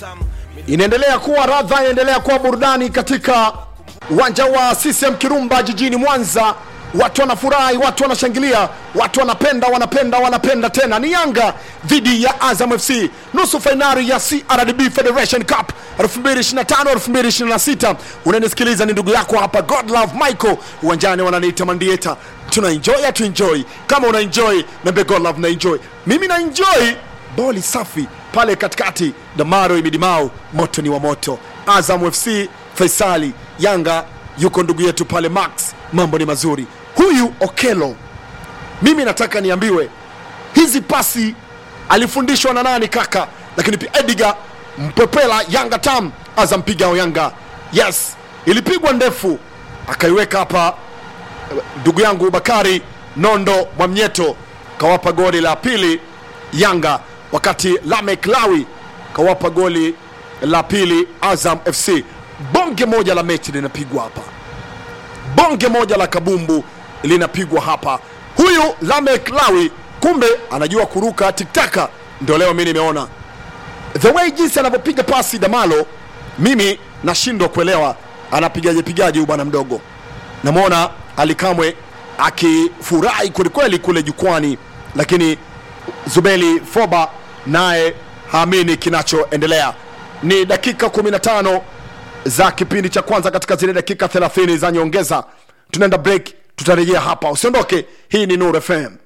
inaendelea kuwa radha, inaendelea kuwa burudani katika uwanja wa CCM Kirumba jijini Mwanza. Watu wanafurahi, watu wanashangilia, watu wanapenda, wanapenda, wanapenda tena. Ni Yanga dhidi ya Azam FC, nusu fainali ya CRDB Federation Cup 2025 2026. Unanisikiliza, ni ndugu yako hapa Godlove Michael, uwanjani wananiita Mandieta. Tuna enjoy atu enjoy, kama una enjoy nambe Godlove na enjoy, mimi na enjoy boli safi pale katikati, Damaro Imidimao, moto ni wa moto. Azam FC Faisali, Yanga yuko ndugu yetu pale Max, mambo ni mazuri. Huyu Okelo, mimi nataka niambiwe hizi pasi alifundishwa na nani kaka? Lakini pia Edgar Mpepela, Yanga tam, Azam pigao Yanga, yes, ilipigwa ndefu akaiweka hapa ndugu yangu Bakari Nondo Mwamnyeto kawapa goli la pili Yanga, wakati Lamek Lawi kawapa goli la pili Azam FC. Bonge moja la mechi linapigwa hapa, bonge moja la kabumbu linapigwa hapa. Huyu Lamek Lawi kumbe anajua kuruka tiktaka, ndio leo mi nimeona the way jinsi anavyopiga pasi Damalo, mimi nashindwa kuelewa anapigaje pigaje huyu bwana mdogo. Namwona Alikamwe akifurahi kwelikweli kule jukwani, lakini Zubeli Foba naye haamini kinachoendelea. Ni dakika 15 za kipindi cha kwanza katika zile dakika 30 za nyongeza. Tunaenda break, tutarejea hapa, usiondoke. Hii ni Nuru FM.